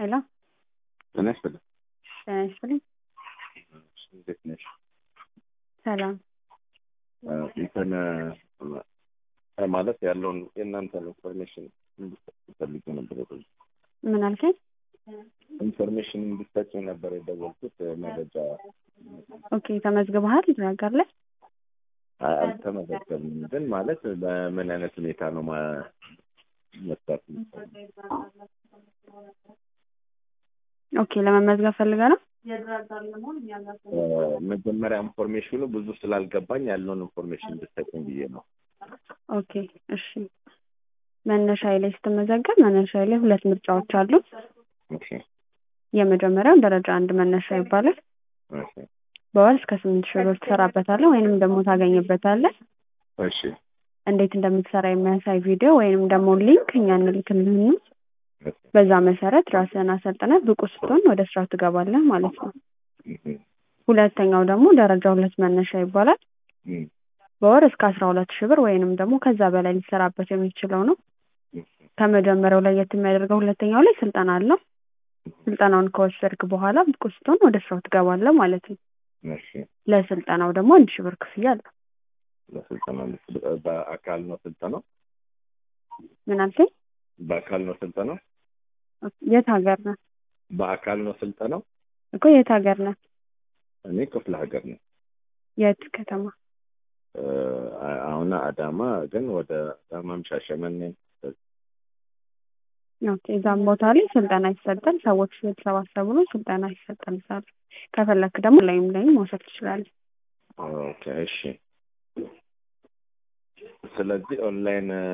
ሄሎ ጤና ይስጥልኝ። ጤና ይስጥልኝ። እንዴት ነሽ? ሰላም እንትን ማለት ያለውን የእናንተን ኢንፎርሜሽን እንድትፈልግ ነበር የቆየሁት። ምን አልከኝ? ኢንፎርሜሽን እንድትሰጪኝ ነበር የደወልኩት። መረጃ ኦኬ ተመዝግበሃል ነገር ላይ አ- አልተመዘገብንም፣ ግን ማለት በምን አይነት ሁኔታ ነው ማ- መስራት የምትፈልጊው? ኦኬ ለመመዝገብ ፈልገ ነው እ፣ መጀመሪያ ኢንፎርሜሽኑ ብዙ ስላልገባኝ ያለውን ኢንፎርሜሽን እንድትሰጪኝ ብዬ ነው። ኦኬ እሺ መነሻዬ ላይ ስትመዘገብ መነሻዬ ላይ ሁለት ምርጫዎች አሉ እሺ የመጀመሪያው ደረጃ አንድ መነሻ ይባላል እሺ በወር እስከ ስምንት ሺህ ብር ትሰራበታለህ ወይንም ደግሞ ታገኝበታለህ እሺ እንዴት እንደምትሰራ የሚያሳይ ቪዲዮ ወይንም ደግሞ ሊንክ እኛ እንልክልህና እሺ በዛ መሰረት ራስህን አሰልጥነህ ብቁ ስትሆን ወደ ስራ ትገባለህ ማለት ነው እህ፣ ሁለተኛው ደግሞ ደረጃ ሁለት መነሻ ይባላል እህ፣ በወር እስከ አስራ ሁለት ሺህ ብር ወይንም ደግሞ ከዛ በላይ ሊሰራበት የሚችለው ነው እህ፣ ከመጀመሪያው ለየት የሚያደርገው ሁለተኛው ላይ ስልጠና አለው ስልጠናውን ከወሰድክ በኋላ ብቁ ስትሆን ወደ ስራው ትገባለህ ማለት ነው እሺ ለስልጠናው ደግሞ አንድ ሺህ ብር ክፍያ አለው ለስልጠና ልት- በአካል ነው ስልጠናው? ምን አልከኝ በአካል ነው ስልጠናው? የት ሀገር ነህ በአካል ነው ስልጠናው? እኮ የት ሀገር ነህ እኔ ክፍለ ሀገር ነው። የት ከተማ እ፣ አሁን አዳማ ግን ወደ አዳማም ሻሸመኔ ኦኬ እዛም ቦታ ላይ ስልጠና ይሰጣል ሰዎች የተሰባሰቡ ነው ስልጠና ይሰጣል እዛ ላይ ከፈለክ ደግሞ ላይም ላይም መውሰድ ትችላለህ ኦኬ እሺ። ስለዚህ ኦንላይን